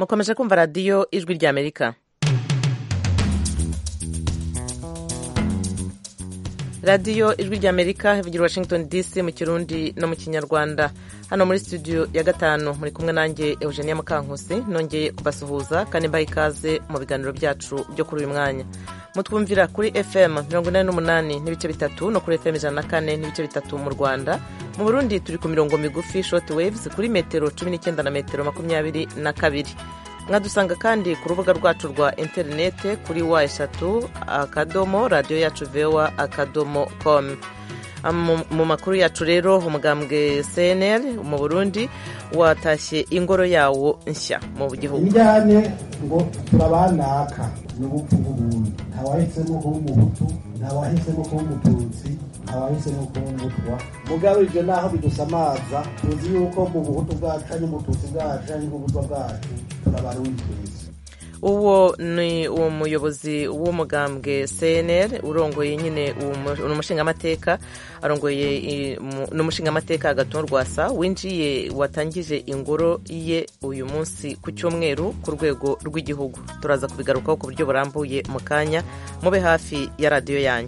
mukomeje kumva radiyo ijwi ry'amerika radiyo ijwi ry'amerika ivugira washington dc mu kirundi no mu kinyarwanda hano muri studio ya gatanu muri kumwe nanjye eugenia mukankusi nongeye kubasuhuza kandi mbaha ikaze mu biganiro byacu byo kuri uyu mwanya mutwumvira kuri fm mirongo inani n'umunani n'ibice bitatu no kuri fm ijana na kane n'ibice bitatu mu rwanda mu burundi turi ku mirongo migufi short waves kuri metero cumi n'icyenda na metero makumyabiri na kabiri mwadusanga kandi ku rubuga rwacu rwa interinete kuri wa eshatu akadomo radiyo yacu vewa akadomo com mu makuru yacu rero umugambwe cnl mu burundi watashye ingoro yawo nshya mu gihugu injyane ngo turabanaka ni ubupfu bw'ubuntu ntawahisemo kuba umuhutu ntawahisemo kuba umututsi ntawahisemo kuba umutwa mugabe ibyo naho bidusamaza tuzi yuko mu buhutu bwacu ari umututsi bwacu ari ubutwa bwacu turabarundi twese uwo ni umuyobozi w'umugambwe cnl urongoye nyine ni umushingamateka arongoye ni umushingamateka agatuntu rwasa winjiye watangije ingoro ye uyu munsi ku cyumweru ku rwego rw'igihugu turaza kubigarukaho ku buryo burambuye mu kanya mube hafi ya radiyo yanyu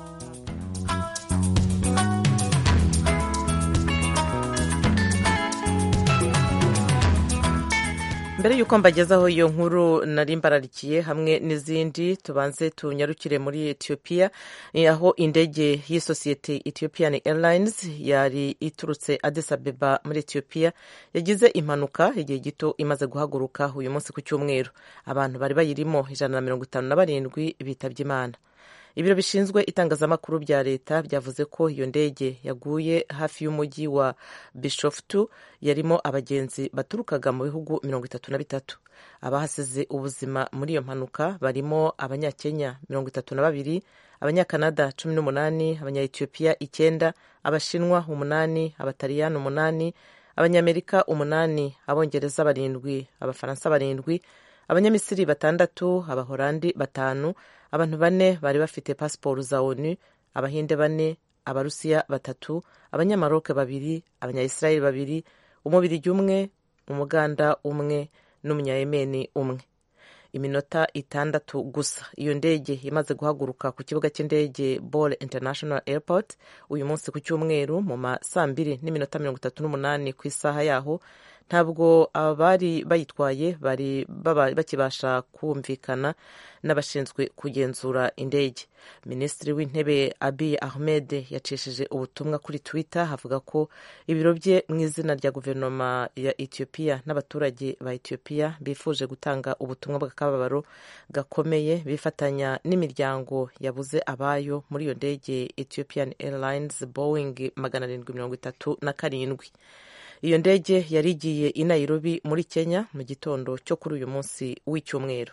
mbere y'uko mbagezaho iyo nkuru nari mbararikiye hamwe n'izindi tubanze tunyarukire muri etiyopiya aho indege y'isosiyete ethiopian airlines yari iturutse Addis Abeba muri etiyopiya yagize impanuka igihe gito imaze guhaguruka uyu munsi ku cyumweru abantu bari bayirimo ijana na mirongo itanu na barindwi bitabye imana ibiro bishinzwe itangazamakuru bya leta byavuze ko iyo ndege yaguye hafi y'umujyi wa bishoftu yarimo abagenzi baturukaga mu bihugu mirongo itatu na bitatu abahasize ubuzima muri iyo mpanuka barimo abanyakenya mirongo itatu na babiri abanyakanada cumi n'umunani abanyayetiyopiya icyenda abashinwa umunani abataliyani umunani abanyamerika umunani abongereza barindwi abafaransa barindwi abanyamisiri batandatu abahorandi batanu abantu bane bari bafite pasiporo za onu abahinde bane abarusiya batatu abanyamaroke babiri abanyayisirayeli babiri umubirigi umwe umuganda umwe n'umunyayemeni umwe iminota itandatu gusa iyo ndege imaze guhaguruka ku kibuga cy'indege ball international airport uyu munsi ku cyumweru mu ma saa mbiri n'iminota mirongo itatu n'umunani ku isaha yaho ntabwo abari bayitwaye bari bakibasha kumvikana n'abashinzwe kugenzura indege minisitiri w'intebe abiy ahmed yacishije ubutumwa kuri twitter havuga ko ibiro bye mu izina rya guverinoma ya etiyopiya n'abaturage ba etiyopiya bifuje gutanga ubutumwa bw'akababaro gakomeye bifatanya n'imiryango yabuze abayo muri iyo ndege ethiopian airlines boeing magana arindwi mirongo itatu na karindwi iyo ndege yari igiye i Nairobi muri kenya mu gitondo cyo kuri uyu munsi w'icyumweru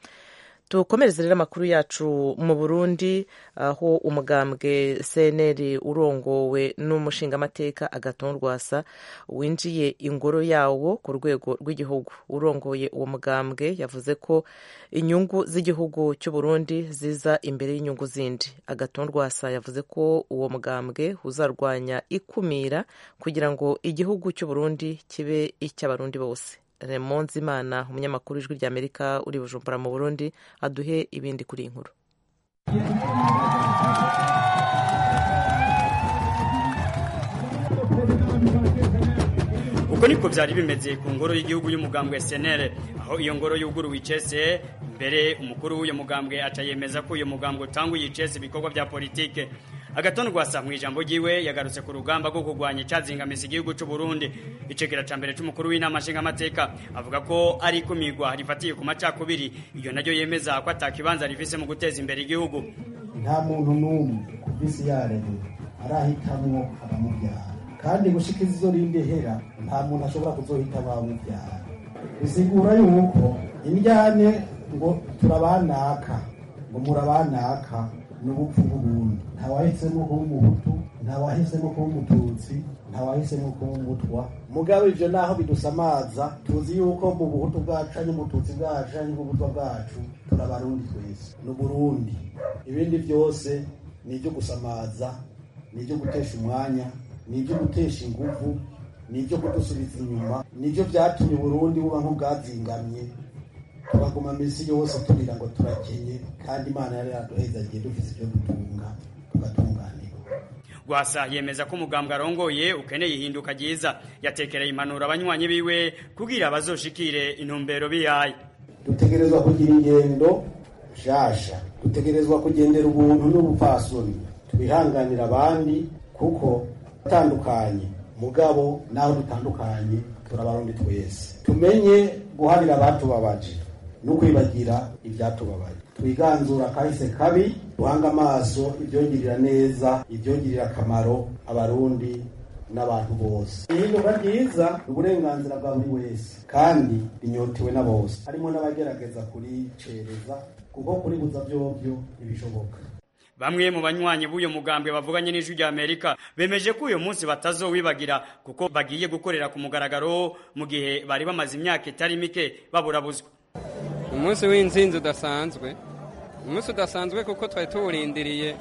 tukomereze rero amakuru yacu mu burundi aho umugambwe cnl urongowe n'umushingamateka agatonda rwasa winjiye ingoro yawo ku rwego rw'igihugu urongoye uwo mugambwe yavuze ko inyungu z'igihugu cy'u Burundi ziza imbere y'inyungu zindi agatonda rwasa yavuze ko uwo mugambwe uzarwanya ikumira kugira ngo igihugu cy'u Burundi kibe icy'abarundi bose Raymond Zimana umunyamakuru w'ijwi ry'Amerika uri Bujumbura mu Burundi aduhe ibindi kuri iyi nkuru uko niko byari bimeze ku ngoro y'igihugu y'umugambwe SNL aho iyo ngoro yuguruwe icese mbere umukuru w'uyu mugambwe aca yemeza ko uyu mugambwe utanguye icese ibikorwa bya politike agatonda rwasa mu ijambo ryiwe yagarutse ku rugamba rwo kurwanya icyazingamiza igihugu cy'u Burundi icegera ca mbere c'umukuru w'inama nshingamateka avuga ko ari ikumirwa rifatiye ku macakubiri iyo naryo yemeza ko atakibanza rifise mu guteza imbere igihugu nta muntu n'umwe ku visi yaremye arahitamwo abamubyara kandi gushika izo rindi hera nta muntu ashobora kuzohita abamubyara bisigura yuko indyane ngo turabanaka ngo murabanaka n'ubupfu bw'ubundi ntawahisemo kuba umuhutu ntawahisemo kuba umututsi ntawahisemo kuba umutwa mugabo ivyo naho bidusamaza tuzi yuko mu buhutu bwacu ari umututsi bwacu ari ubutwa bwacu turabarundi twese n'uburundi ibindi byose ni ibyo gusamaza ni ibyo gutesha umwanya ni ibyo gutesha inguvu nibyo kudusubiza inyuma nibyo byatumye uburundi buba nk'ubwazingamye tubaguma minsi yose turira ngo turakenye kandi imana yari yaduhezagiye dufite ibyo dutunga tugatunganirwa rwasa yemeza ko umugambwe arongoye ukeneye ihinduka ryiza yatekereye impanuro abanywanyi biwe kugira bazoshikire intumbero bihaye dutegerezwa kugira ingendo nshasha dutegerezwa kugendera ubuntu n'ubupfasoni twihanganira abandi kuko atandukanye mugabo naho dutandukanye turabarundi twese tumenye guharira abatubabaje no kwibagira ibyatubabaye twiganzura kahise kabi duhanga amaso ibyongirira neza ibyongirira akamaro abarundi n'abantu bose ihinduka ryiza ni uburenganzira bwa buri wese kandi rinyotewe na bose harimo n'abagerageza kuricereza kuko kuribuza byobyo ntibishoboka bamwe mu banywanyi b'uyo mugambwe bavuganye n'ijwi rya amerika bemeje ko uyu munsi batazowibagira kuko bagiye gukorera ku mugaragaro mu gihe bari bamaze imyaka itari mike baburabuzwa umunsi w'inzinzi udasanzwe umunsi udasanzwe kuko twari tuwurindiriye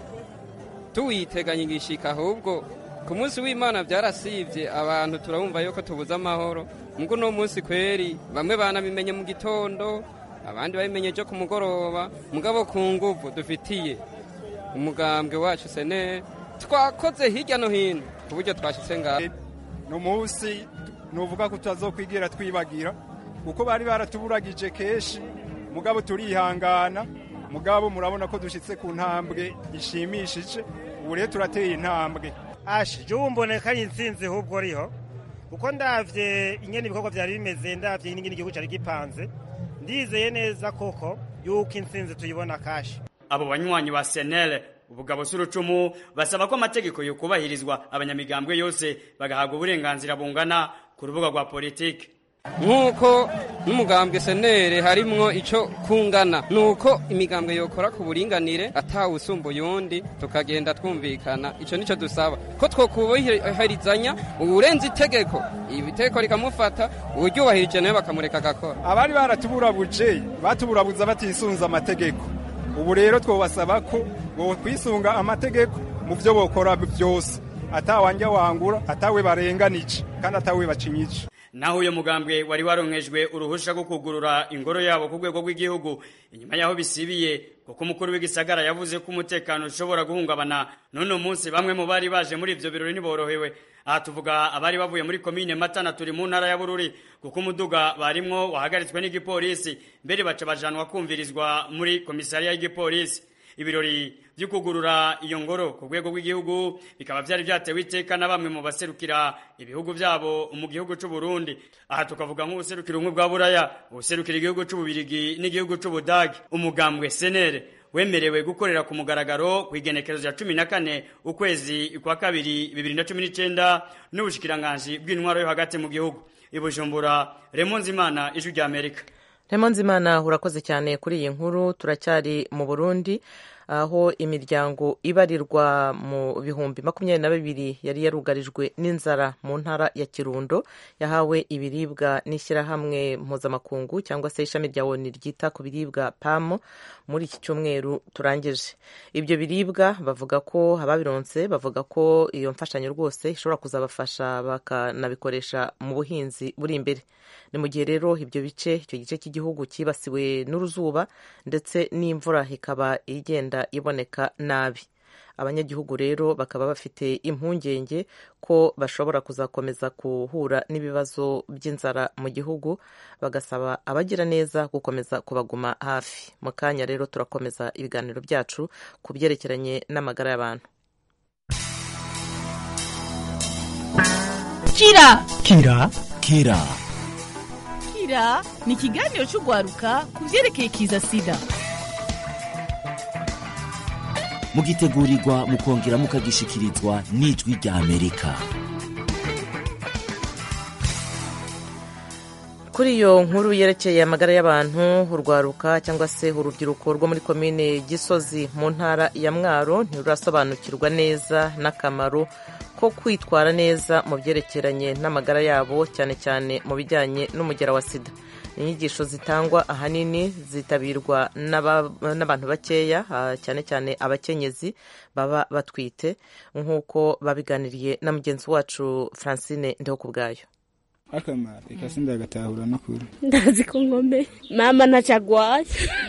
tuwiteganya igishika ahubwo ku munsi w'imana byarasibye abantu turabumva yuko tubuze amahoro mugo uno munsi kweri bamwe banabimenye mu gitondo abandi babimenye ejo ku mugoroba mugabo ku nguvu dufitiye umugambwe wacu sene twakoze hirya no hino ku buryo twashitse ngaho ni umunsi nuvuga ko tutazokwigira twibagira kuko bari baratuburagije kenshi mugabo turihangana mugabo murabona ko dushyitse ku ntambwe ishimishije ubu rero turateye intambwe ashi jya wumboneka ari insinzi ahubwo riho kuko ndabye ingene ibikorwa byari bimeze ndabye n'ingene igihugu cyari gipanze ndizeye neza koko yuko insinzi tuyibona kashi abo banywanyi ba senere ubugabo s'urucumu basaba ko amategeko yokubahirizwa abanyamigambwe yose bagahabwa uburenganzira bungana ku rubuga rwa politiki nk'uko n'umugambwe senere harimwo icyo kungana ni uko imigambwe yokora ku buringanire atawusumbuye undi tukagenda twumvikana icyo nicyo dusaba ko twokubahirizanya uburenze itegeko ibiteko rikamufata uryubahirije nawe bakamureka agakora abari baratuburabuje batuburabuza batisunze amategeko ubu rero twabasaba ko kwisunga amategeko mu byo bokora byose atawanja wangura atawe barenganije kandi atawe bacinyice naho uyo mugambwe wari waronkejwe uruhusha rwo kugurura ingoro yabo ku rwego rw'igihugu inyuma yaho bisibiye kuko umukuru w'igisagara yavuze ko umutekano ushobora guhungabana none munsi bamwe mu bari baje muri ivyo birori ntiborohewe aha tuvuga abari bavuye muri komine matana turi mu ntara ya bururi kuko umuduga barimwo wahagaritswe n'igipolisi mbere baca bajanwa kumvirizwa muri komisariya y'igipolisi ibirori byo kugurura iyo ngoro ku rwego rw'igihugu bikaba byari byatewe iteka na bamwe mu baserukira ibihugu byabo mu gihugu cy'u Burundi aha tukavuga nk'ubuserukira ubumwe bwa buraya ubuserukira igihugu cy'ububirigi n'igihugu cy'ubudagi umugambwe senere wemerewe gukorera ku mugaragaro ku igenekerezo rya cumi na kane ukwezi kwa kabiri bibiri na cumi n'icyenda n'ubushikiranganji bw'intwaro yo hagati mu gihugu ibujumbura remonzimana ijwi rya amerika Nzimana urakoze cyane kuri iyi nkuru turacyari mu burundi aho imiryango ibarirwa mu bihumbi makumyabiri na bibiri yari yarugarijwe n'inzara mu ntara ya kirundo yahawe ibiribwa n'ishyirahamwe mpuzamakungu cyangwa se ishami rya oni ryita ku biribwa pamu muri iki cyumweru turangije ibyo biribwa bavuga ko ababironse bavuga ko iyo mfashanyo rwose ishobora kuzabafasha bakanabikoresha mu buhinzi buri imbere ni mu gihe rero ibyo bice icyo gice cy'igihugu cyibasiwe n'uruzuba ndetse n'imvura ikaba igenda iboneka nabi abanyagihugu rero bakaba bafite impungenge ko bashobora kuzakomeza guhura n'ibibazo by'inzara mu gihugu bagasaba abagira neza gukomeza kubaguma hafi mu kanya rero turakomeza ibiganiro byacu ku byerekeranye n'amagara y'abantu kira kira kira kira ni ikiganiro cy'urwaruka ku byerekeye kiza sida mugitegurirwa mukongera mukagishikirizwa n'ijwi rya amerika kuri iyo nkuru yerekeye amagara y'abantu urwaruka cyangwa se urubyiruko rwo muri komine gisozi mu ntara ya mwaro ntirurasobanukirwa neza n'akamaro ko kwitwara neza mu byerekeranye n'amagara yabo cyane cyane mu bijyanye n'umugera wa sida inyigisho zitangwa ahanini zitabirwa n'abantu bakeya cyane cyane abakenyezi baba batwite nk'uko babiganiriye na mugenzi wacu francine ndeho ku bwayo akamaro reka sindagatahura n'ukuri ndazi ko nkomeye mama ntacagwaye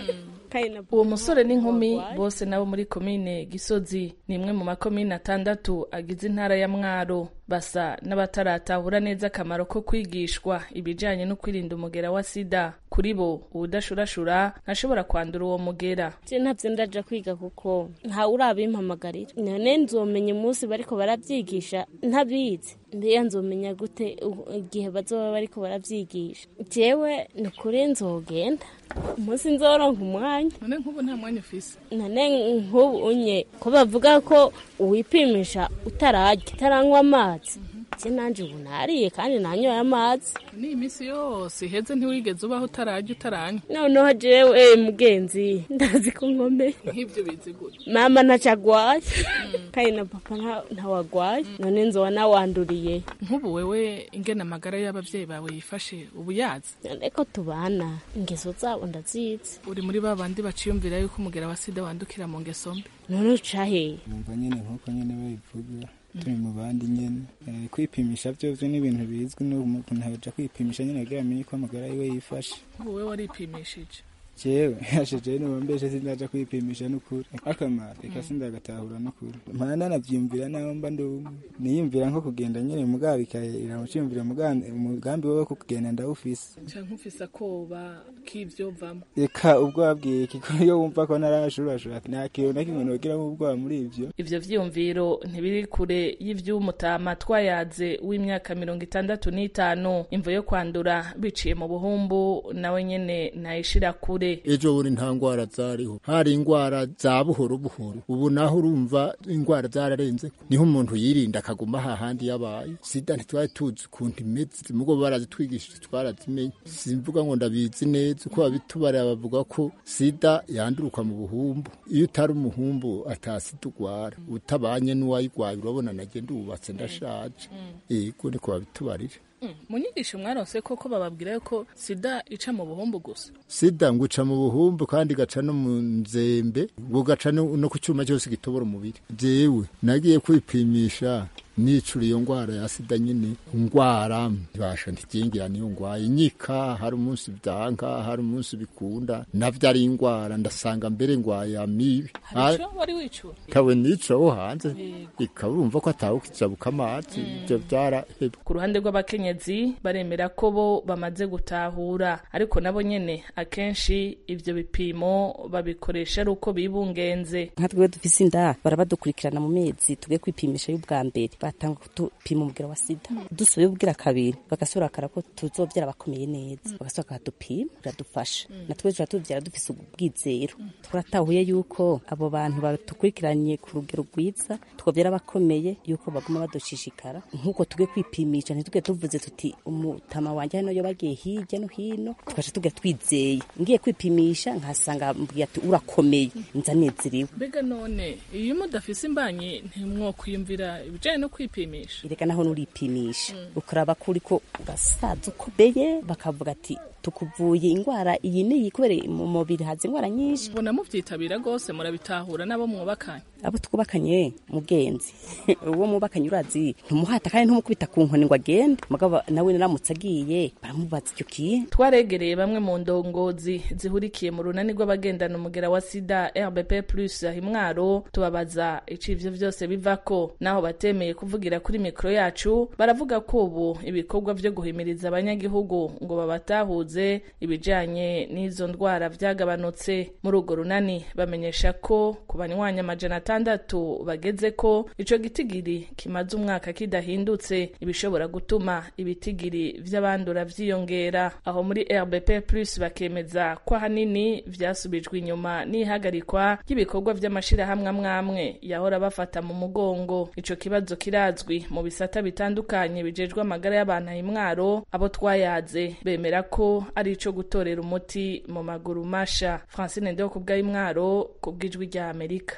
uwo musore n'inkumi bose nabo muri komine gisozi ni imwe mu makomine atandatu agize intara ya mwaro basa n'abataratahura neza akamaro ko kwigishwa ibijyanye no kwirinda umugera wa sida kuri bo uwudashurashura ntashobora kwandura uwo mugera je ntabyo ndaja kwiga kuko ntawe urabimpamagarira none nzomenya umunsi bariko baravyigisha ntabizi mbeya nzomenya gute igihe bazoba bariko baravyigisha jewe ni kuri nzogenda umunsi nzoronka umwanya none nk'ubu nta mwanya ufise none nk'ubu unye ko bavuga ko uwipimisha utararya utaranywa amazi je nanje ubu nariye kandi nanyoye amazi ni iminsi yose iheze ntiwigeze ubaho utararya utaranywa noneho jewe mugenzi ndazi ko nkomeye nk'ibyo bizi gute mama ntacagwaye kandi na papa ntawagwaye none nzoba nawanduriye nk'ubu wewe ingena amagara y'abavyeyi bawe yifashe ubu yazi none ko tubana ingeso zabo ndazizi uri muri ba bandi baciyumvira yuko umugera wa sida wandukira mu ngeso mbi none uca hehe numva nyene nk'uko nyene babivuga turi mu bandi nyene kwipimisha vyovyo ni ibintu bizwi n'umuntu ntaja kwipimisha nyene kugira amenye ko amagara yiwe yifashe ubu wewe waripimishije jewe hasheje nubombeshe sindaja kwipimisha n'ukuri akamaro reka sindagatahura n'ukuri mpana navyiyumvira naho mba ndumwe niyumvira nko kugenda nyene mugabo bikahera muciyumvira umugambi wowe ko kugenda ndawufise canke ufise akoba k'ivyovamwo reka ubwoba bwiki ko iyo wumva ko narashurashura nta kintu na kimwe nogiramo ubwoba muri ivyo ivyo vyiyumviro ntibiri kure y'ivy'umutama twayaze w'imyaka mirongo itandatu n'itanu imvo yo kwandura biciye mu buhumbu nawe nyene ntayishira kure ejo buri nta ngwara zariho hari ingwara za buhoro buhoro ubu naho urumva ingwara zararenze niho umuntu yirinda akaguma hahandi yabaye sida ntitwari tuzi ukuntu imeze mugo barazitwigishije twarazimenye simvuga ngo ndabizi neza uko babitubarira bavuga ko sida yanduruka mu buhumbu iyo utari umuhumbu atasida ugwara utabanye n'uwayigwaye urabona nagenda uwubatse ndashaje yego niko babitubarira mu nyigisho mwaronse koko bababwira yuko sida ica mu buhumbu gusa sida ngo ica mu buhumbu kandi igaca no mu nzembe ngo gaca no ku cyuma cyose gitobora umubiri jewe nagiye kwipimisha nicura iyo ngwara ya sida nyine ngwara ibasha ntikingira niyo ngwaye inyika hari umunsi byanka hari umunsi bikunda navyo ari ingwara ndasanga mbere ngwaye amibi wari wicura kawe nica wo hanze ikaba urumva ko atawe ukijabuka amazi ivyo vyarahebwe ku ruhande rw'abakenyezi baremera ko bo bamaze gutahura ariko nabo nyene akenshi ivyo bipimo babikoresha ari uko bibungenze nka twebwe dufise inda barabadukurikirana mu mezi tugiye kwipimisha y'ubwa mbere batanga kutupima umubwira wa sida dusubiye ubwira kabiri bagasubira bakara ko tuzobyara bakomeye neza bagasubira bakadupima biradufasha natwe tuba tubyara dufise ubwizero turatahuye yuko abo bantu batukurikiranye ku rugero rwiza tukabyara bakomeye yuko baguma badushishikara nk'uko tugiye kwipimisha ntituge tuvuze tuti umutama wanjye hano yo bagiye hirya no hino tugaca tugira twizeye ngiye kwipimisha nkasanga mbwira ati urakomeye nzanezerewe mbega none iyo mudafise imbanyi ntimwokwiyumvira ibijanye no kwipimisha reka naho nuripimisha ukaraba ko uriko urasaza ukomeye bakavuga ati tukuvuye ingwara iyi niyi kubera mu mubiri haza ingwara nyinshi mbona muvyitabira rwose murabitahura n'abo mwubakanye abo twubakanye mugenzi uwo mwubakanye urazi ntumuhata kandi ntumukubita ku nkoni ngo agende mugabo nawe naramutse agiye baramubaza icyo kiye twaregereye bamwe mu ndongozi zihurikiye mu runani rw'abagendana umugera wa sida rbp plus ahimwaro tubabaza ico ivyo vyose bivako naho batemeye kuvugira kuri mikoro yacu baravuga ko ubu ibikorwa vyo guhimiriza abanyagihugu ngo babatahuze ibijanye n'izo ndwara vyagabanutse muri urwo runani bamenyesha ko ku banywanya amajana atandatu bageze ko ico gitigiri kimaze umwaka kidahindutse ibishobora gutuma ibitigiri vy'abandura vyiyongera aho muri rbp plus bakemeza ko ahanini vyasubijwe inyuma n'ihagarikwa ry'ibikorwa vy'amashirahamwe amwamwe yahora bafata mu mugongo ico kibazo kirazwi mu bisata bitandukanye bijejwe amagara y'abantu imwaro abo twayaze bemera ko ari ico gutorera umuti mu maguru masha francine ndeho kubw'ayimwaro ku bw'ijwi rya amerika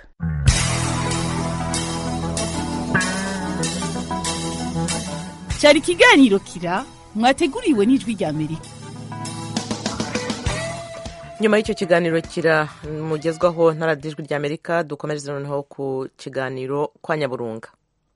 cyari ikiganiro kira mwateguriwe n'ijwi rya amerika nyuma y'icyo kiganiro kiramugezwaho na radiyo ijwi ry'amerika dukomereze noneho ku kiganiro kwa nyaburunga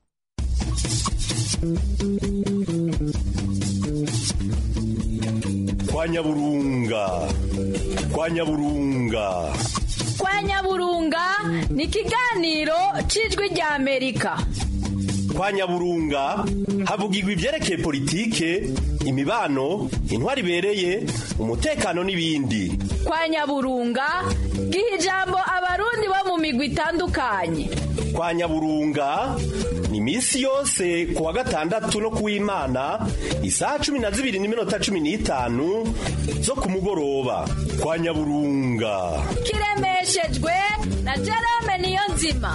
kwa nyaburunga kwa nyaburunga kwa nyaburunga ni ikiganiro cy'ijwi ry'amerika kwa nyaburunga havugirwa ibyerekeye politike imibano intwari ibereye umutekano n'ibindi kwa nyaburunga giha ijambo abarundi bo mu migwi itandukanye kwa nyaburunga ni iminsi yose ku wa gatandatu no kuw'imana isaha cumi na zibiri n'iminota cumi n'itanu zo ku mugoroba kwa nyaburunga kiremeshejwe na jerome niyo nzima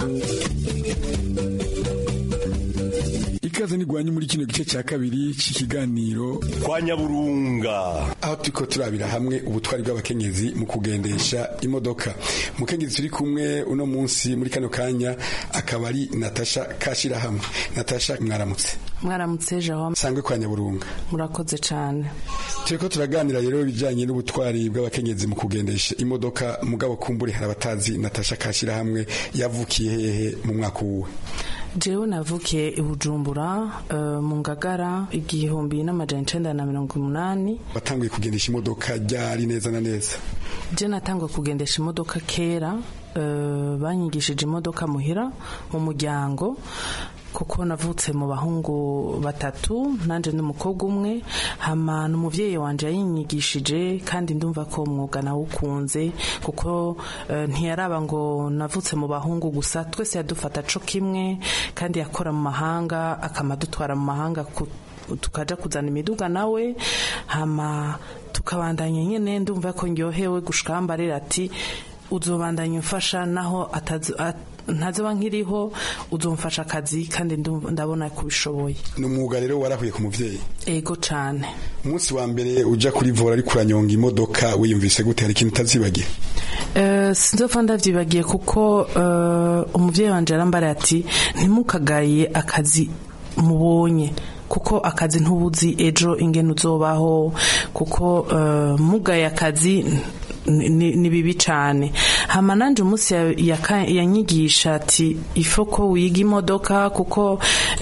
ikaze ntigwanye muri kino gice cya kabiri cy'ikiganiro kwa nyaburunga aho turiko turabira hamwe ubutwari bw'abakenyezi mu kugendesha imodoka mukenyezi turi kumwe uno munsi muri kano kanya akaba ari natasha kashirahamwe natasha mwaramutse mwaramutse jean sangwe kwa nyaburunga murakoze cyane turiko turaganira rero ibijanye n'ubutwari bw'abakenyezi mu kugendesha imodoka mugabo kumbure hari abatazi natasha kashirahamwe yavukiye hehe mu mwaka uwe jewe navukiye i bujumbura uh, mu ngagara igihumbi n'amajana icenda na mirongo umunani watanguye kugendesha imodoka ryari neza na neza je natanguye kugendesha imodoka kera uh, banyigishije imodoka muhira mu muryango kuko navutse mu bahungu batatu nanje n'umukobwa umwe hama n'umuvyeyi wanje yayinyigishije kandi ndumva ko umwuga nawukunze kuko uh, ntiyaraba ngo navutse mu bahungu gusa twese yadufata co kimwe kandi yakora mu mahanga akamadutwara mu mahanga tukaja kuzana imiduga nawe hama tukabandanya nyene ndumva ko ndyohewe gushika mbarira ati uzobandanya umfasha naho ntazoba nkiriho uzomfasha akazi kandi ndabona kubishoboye ni umwuga rero warahuye ku muvyeyi ego cane umunsi wa mbere uja kuri vora ariko uranyonga imodoka wiyumvise gute hari ikintu utazibagiye Uh, sinzopfa ndavyibagiye kuko uh, umuvyeyi wanje arambara ati ntimukagaye akazi mubonye kuko akazi ntubuzi ejo ingene uzobaho kuko uh, mugaye akazi ni bibi cyane hama nanje umunsi yanyigisha ati ifo ko wiga imodoka kuko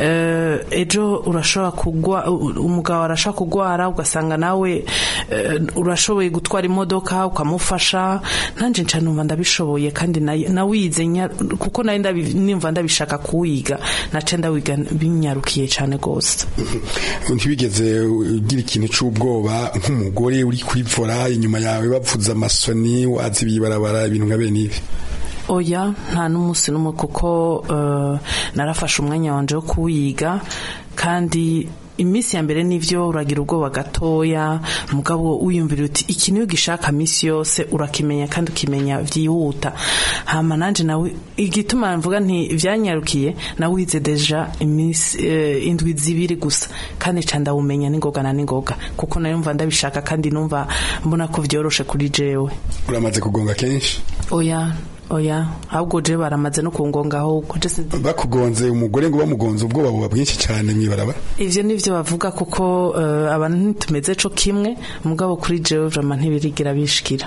ejo urashobora kugwa umugabo arashobora kugwara ugasanga nawe urashoboye gutwara imodoka ukamufasha nanje nca numva ndabishoboye kandi nawize kuko nawe nimva ndabishaka kuwiga nace ndawiga binyarukiye cyane rwose ntibigeze ugira ikintu cy'ubwoba nk'umugore uri kuri vora inyuma yawe bavuza amasoni wazi bibarabara ibintu nka bene ibi oya nta n'umunsi n'umwe kuko uh, narafashe umwanya wanje wo kuwiga kandi iminsi ya mbere nivyo uragira ubwoba gatoya mugabo wiyumvira uti iki niyo gishaka misi yose urakimenya kandi ukimenya vyihuta hama nanje nawe igituma mvuga nti vyanyarukiye nawize deja imisi uh, indwi zibiri gusa kandi ca ndawumenya n'ingoga na n'ingoga kuko nayo mva ndabishaka kandi numva mbona ko vyoroshe kuri jewe uramaze kugonga kenshi oya oya ahubwo je baramaze no kungonga ahubwo bakugonze umugore ngo bamugonze ubwoba buba bwinshi cyane mwibaraba ivyo nivyo bavuga kuko uh, abantu ntitumeze co kimwe mugabo kuri jewe vrama ntibirigira bishikira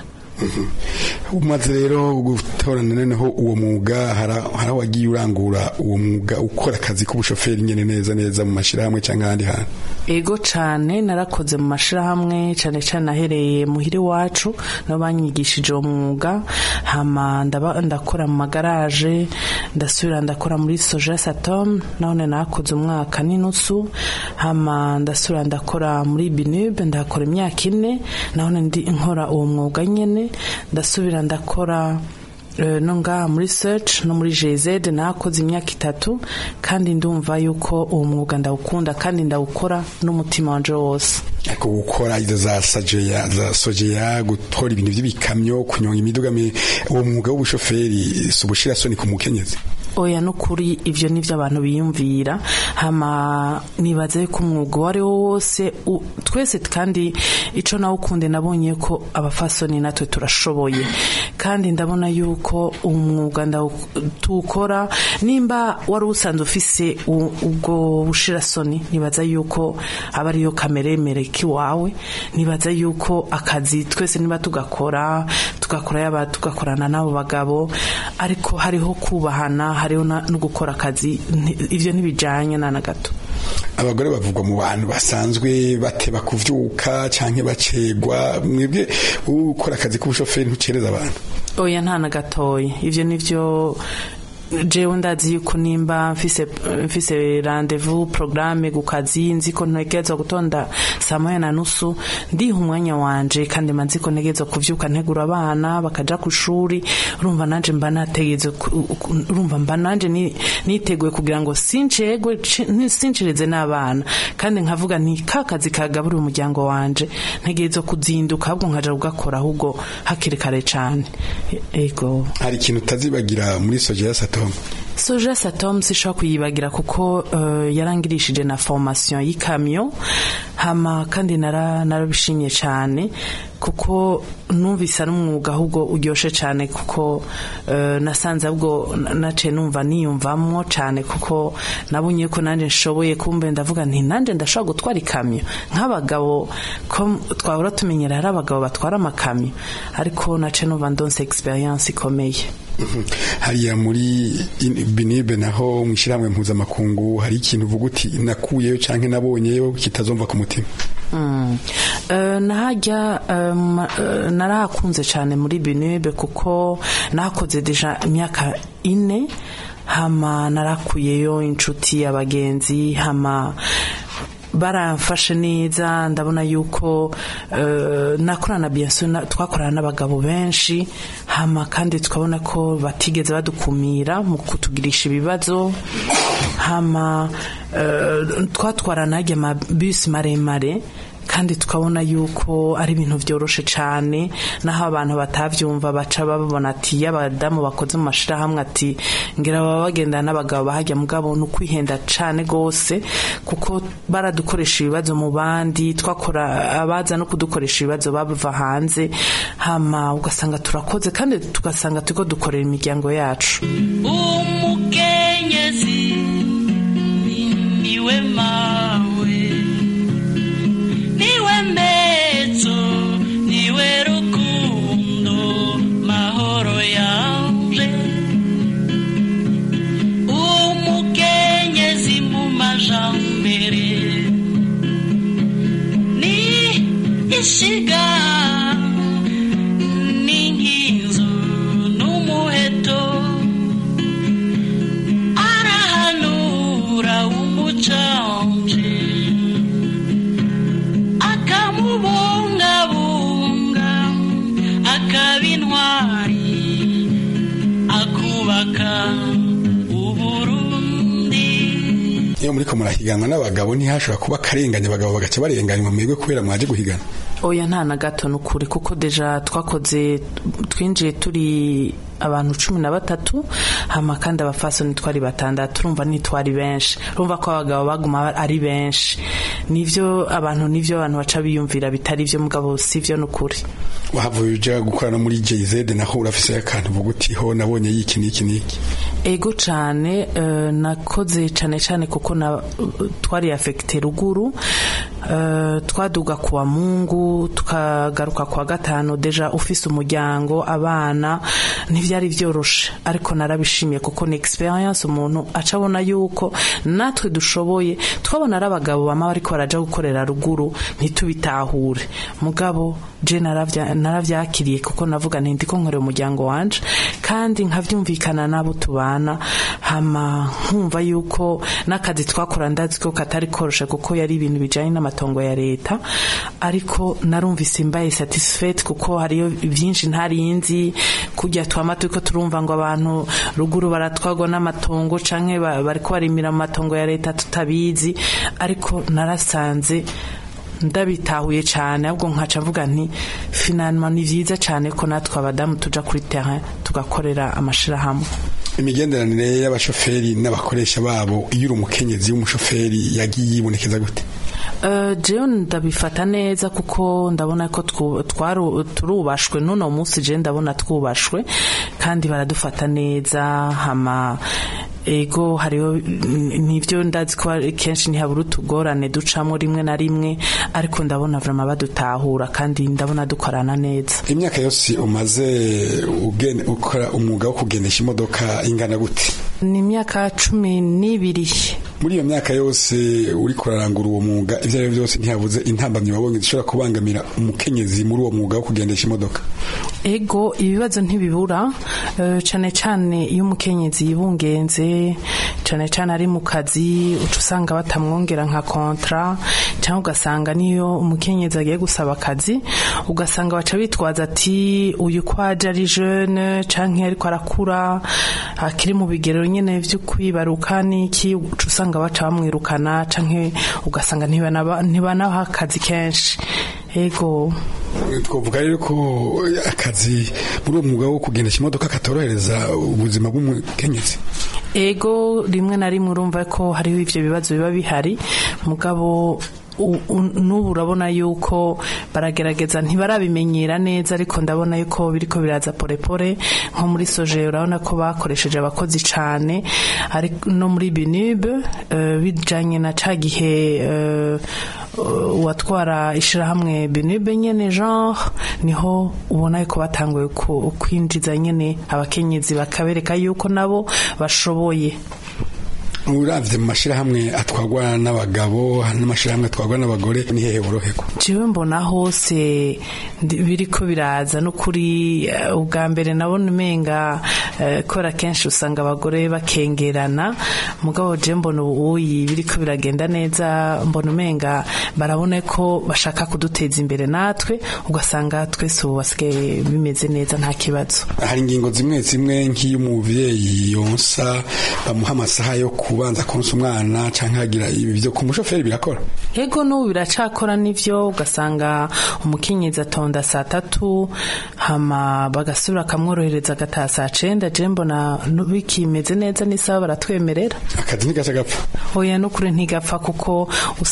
umaze rero gutorana noneho uwo mwuga hari wagiye urangura uwo mwuga ukora akazi k'ubushoferi nyene neza neza mu mashirahamwe cyangwa ahandi hantu ego cane narakoze mu mashirahamwe cane cane ahereye muhiri wacu no banyigishije uwo mwuga hama ndakora mu magaraje ndasubira ndakora muri soja satom none nakoze umwaka n'inusu hama ndasubira ndakora muri binube ndakora imyaka ine none ndi nkora uwo mwuga nyene ndasubira ndakora no ngaha muri search no muri GZ nakoze imyaka itatu kandi ndumva yuko uwo mwuga ndawukunda kandi ndawukora n'umutima wanje wose ariko gukora izo za sajeya za sojeya gutora ibintu by'ibikamyo kunyonga imiduga uwo mwuga w'ubushoferi si ubushira soni ku mukenyezi oya n'ukuri ivyo nivyo abantu biyumvira hama nibaza yuko umwuga uwo ari wo wose u- twese kandi ico nawe ukunde nabonye ko abafasoni natwe turashoboye kandi ndabona yuko umwuga ndawu- tuwukora nimba wari usanzwe ufise u- ubwo bushirasoni nibaza yuko aba ariyo kameremere k'iwawe nibaza yuko akazi twese niba tugakora tugakora yaba tugakorana n'abo bagabo ariko hariho kubahana hariho na- no gukora akazi nti- ivyo ntibijanye na na gato abagore bavugwa mu bantu basanzwe bateba kuvyuka canke bacegwa mwebwe ukora akazi k'ubushoferi ntucereza abantu oya nta na gatoya ivyo nivyo jewe ndazi yuko nimba mfise mfise rendezvous programme ku kazi nzi ko ntegerezwa gutonda saa moya na nusu ndiha umwanya wanje kandi mba nzi ko ntegerezwa kuvyuka ntegura abana bakaja ku shuri urumva nanje mba nategeze urumva mba nanje ni- niteguye kugira ngo sincegwe ci- ni- sincereze n'abana kandi nkavuga nti ka kazi kagaburira umuryango wanje ntegerezwa kuzinduka ahubwo nkaja kugakora ahubwo hakiri kare cane E- ego hari ikintu utazibagira muri soja ya satoma soja satom sishobora kuyibagira kuko uh, yarangirishije na formation y'ikamyo hama kandi nara narabishimye cyane kuko numvise ari umwuga ahubwo uryoshe cyane kuko uh, nasanze ahubwo na- naciye numva niyumvamwo cyane kuko nabonye ko nanjye nshoboye kumbe ndavuga nti nanjye ndashobora gutwara ikamyo nk'abagabo ko twahora tumenyera hari abagabo batwara amakamyo ariko naciye numva ndonse experience ikomeye Mhm. hariya muri in- binibe naho mwishirahamwe mpuzamakungu hari ikintu uvuga uti nakuyeyo canke nabonyeyo kitazomva ku mutima Mm. Eh, nahajya um, eh, narahakunze cyane muri binebe kuko nahakoze deja imyaka ine hama narakuyeyo inshuti abagenzi hama baramfashe neza ndabona yuko uh, nakorana bienso twakorana n'abagabo benshi hama kandi tukabona ko batigeze badukumira mu kutugirisha ibibazo hama uh, twatwarana ajya amabisi maremare kandi tukabona yuko ari ibintu byoroshe cyane naho abantu batavyumva baca babona ati y'abadamu bakoze mu mashirahamwe ati ngira baba bagenda n'abagabo bahajya mugabo ni ukwihenda cane gose kuko baradukoresha ibibazo mu bandi twakora abaza no kudukoresha ibibazo bava hanze hama ugasanga turakoze kandi tugasanga turiko dukorera imiryango yacu umukenyezi niwe mawe niwe mbezo niwe rukundo mahoro yanje umukenyezi mu majambere ni ishiga n'inkinzo n'umuheto arahanura umucanje akamubungabunga akaba intwari akubaka uburundi iyo muriko murahiganwa n'abagabo ntihashobora kuba akarenganya abagabo bagaca barenganywa mwebwe kubera mwaje guhigana oya nta na gato ni ukuri kuko deja twakoze twinjiye turi abantu cumi na batatu hama kandi abafasoni twari batandatu urumva ntitwari benshi urumva ko abagabo baguma ari benshi nivyo abantu nivyo abantu baca biyumvira bitari vyo mugabo sivyo ni ukuri wahavuye uja gukora no muri JZ naho urafise akantu uvuga uti ho nabonye yiki niki niki ego cane uh, nakoze cane cane kuko na uh, twari affecte ruguru uh, twaduga kuwa mungu tukagaruka kuwa gatanu deja ufise umuryango abana ntivyari vyoroshe ariko narabishimiye kuko ni experience umuntu acabona yuko natwe dushoboye twabona ari abagabo bama bariko baraja gukorera ruguru ntitubitahure mugabo je naravya naravyakiriye kuko navuga nti ndiko nkorera umuryango wanje kandi nkavyumvikana nabo tubana hama nkumva yuko n'akazi twakora ndazi ko katari koroshe kuko yari ibintu bijanye n'amatongo ya leta ariko narumvise imbaye satisfait kuko hariyo byinshi ntarinzi kujya twama turiko turumva ngo abantu ruguru baratwagwa n'amatongo canke ba- bariko barimira mu matongo ya leta tutabizi ariko narasanze ndabitahuye cyane ahubwo nkaca mvuga nti finalement ni vyiza cyane ko natwe abadamu tuja kuri terrain tugakorera amashirahamwe imigenderanire y'abashoferi n'abakoresha babo iyo uri umukenyezi w'umushoferi yagiye yibonekeza gute Uh, jewe ndabifata neza kuko ndabona ko twu- twaru- turubashwe n'uno munsi je ndabona twubashwe kandi baradufata neza hama ego hariho n- nivyo ndazi ko ari- kenshi ntihabura utugorane ducamo rimwe na rimwe ariko ndabona vrama badutahura kandi ndabona dukorana neza imyaka yose umaze ugene- ukora umwuga wo kugendesha imodoka ingana gute ni imyaka cumi n'ibiri muri iyo myaka yose uri kurarangura uwo mwuga ibyo ari byo byose ntihabuze intambamyi wabonye zishobora kubangamira umukenyezi muri uwo mwuga wo kugendesha imodoka ego ibibazo ntibibura eh, cane cane iyo umukenyezi yibungenze cane cane ari mu kazi uca usanga batamwongera nka kontra cyangwa ugasanga niyo umukenyezi agiye gusaba akazi ugasanga baca bitwaza ati uyu ko aje ari jeune canke ariko arakura akiri mu bigero nyene vyo kwibaruka n'iki uca usanga baca bamwirukana canke ugasanga ntibanaba- ntibanaha akazi kenshi ego twavuga rero ko akazi muri uwo mwuga wo kugendesha imodoka katorohereza ubuzima bw'umukenyezi ego rimwe na rimwe urumva ko hariho ivyo bibazo biba bihari mugabo u- u- n'ubu urabona yuko baragerageza ntibarabimenyera neza ariko ndabona yuko biriko biraza porepore nko muri soje urabona ko bakoresheje abakozi cane ariko no muri binube uh, bijanye na ca gihe uh, uwatwara ishirahamwe binube nyene genre niho ubona yuko batanguye ku- kwinjiza nyene abakenyezi bakabereka yuko nabo bashoboye uravye mu mashirahamwe atwarwa n'abagabo n'amashirahamwe atwarwa n'abagore ni hehe boroherwa jewe mbona hose ndi- biriko biraza no kuri eh, ubwa mbere nabona umenga eh, kora kenshi usanga abagore bakengerana mugabo je mbona ubuyi biriko biragenda neza mbona umenga barabona ko bashaka kuduteza imbere natwe ugasanga twese ubu basigaye bimeze neza nta kibazo hari ingingo zimwe zimwe nk'iyo umuvyeyi yonsa bamuha amasaha yo kubanza konsa umwana canke hagira ibi vyo ku mushoferi birakora Ego n'ubu biracakora n'ivyo ugasanga umukenyezi atonda saa tatu hama bagasubira akamworohereza agataha saa cenda je mbona nu- bikimeze neza n'isaha baratwemerera akazi ntigaca gapfa oya n'ukuri ntigapfa kuko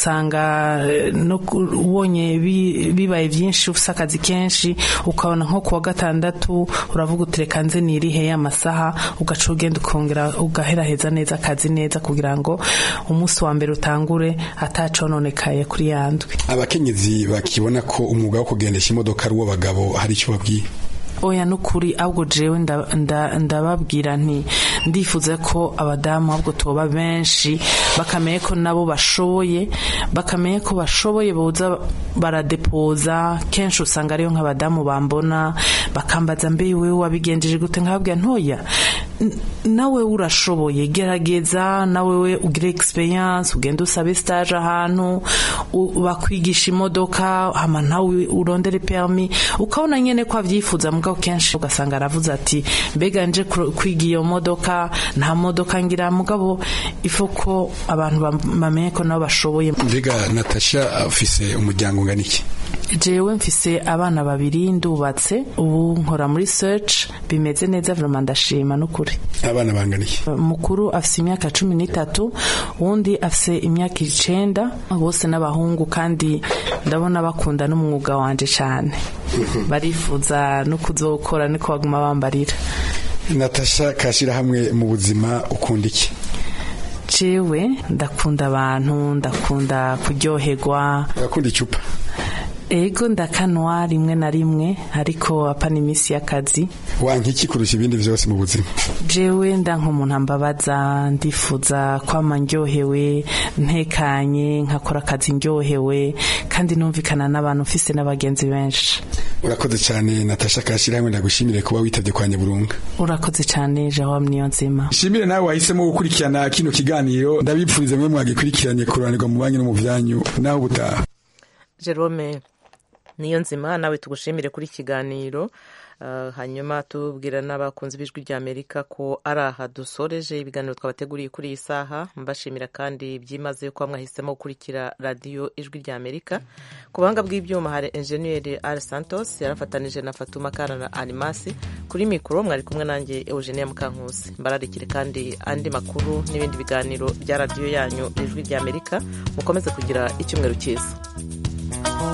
usanga eh, no ku- ubonye bi- bibaye vyinshi ufise akazi kenshi ukabona nko kuwa gatandatu uravuga uti reka nze nirihe amasaha ugaca ugenda ukongera ugaheraheza neza akazi neza kugira ngo umunsi wa mbere utangure atacononekaye kuri yandwi abakenyezi bakibona ko umwuga wo kugendesha imodoka ari uw'abagabo hari icyo babwiye oya nukuri ahubwo jewe nda- nda- ndababwira nti ndifuza ko abadamu ahubwo tuba benshi bakamenya ko nabo bashoboye bakamenya ko bashoboye boza baradepoza kenshi usanga ariyo nk'abadamu bambona bakambaza mbe wewe wabigenjeje gute nkababwira ntoya n- nawe urashoboye gerageza nawe we ugire experience ugende usabe stage ahantu u- bakwigisha imodoka hama nawe urondere permis ukabona nyene ko avyifuza mugabo kenshi ugasanga aravuze ati mbega nje kuro- kwiga iyo modoka nta modoka ngira mugabo ifo ko abantu bam- bamenye ko nabo bashoboye mbega natasha afise umuryango ungana iki jewe mfise abana babiri ndubatse ubu nkora muri search bimeze neza vraiment ndashima n'ukuri abana bangana iki mukuru afise imyaka cumi n'itatu uwundi afise imyaka icenda bose n'abahungu kandi ndabona bakunda n'umwuga wanje cane barifuza no kuzokora niko baguma bambarira natasha kashira hamwe mu buzima ukunda iki jewe ndakunda abantu ndakunda kuryoherwa urakunda icupa ego ndakanwa rimwe na rimwe ariko apana iminsi y'akazi wanka iki kurusha ibindi vyose mu buzima jewe nda nk'umuntu ambabaza ndifuza kwama ndyohewe ntekanye nkakora akazi ndyohewe kandi numvikana n'abantu mfise n'abagenzi benshi urakoze cyane natasha kashira hamwe ndagushimire kuba witabye kwa nyaburunga urakoze cyane jawam niyo nzima shimire nawe wahisemo gukurikirana kino kiganiro ndabipfuriza mwe mwagikurikiranye kuranirwa mu banki no mu byanyu naho ubutaha jerome niyo nzima nawe tugushimire kuri iki kiganiro hanyuma tubwira n'abakunzi b'ijwi rya amerika ko ari aha dusoreje ibiganiro twabateguriye kuri iyi saha mbashimira kandi byimazeyo kuba mwahisemo gukurikira radiyo ijwi rya amerika ku buhanga bw'ibyuma hari enjeniyeri ari santos yarafatanije na fatuma kara na animasi kuri mikoro mwari kumwe nanjye eugenia mukankusi mbararikire kandi andi makuru n'ibindi biganiro bya radiyo yanyu ijwi rya amerika mukomeze kugira icyumweru cyiza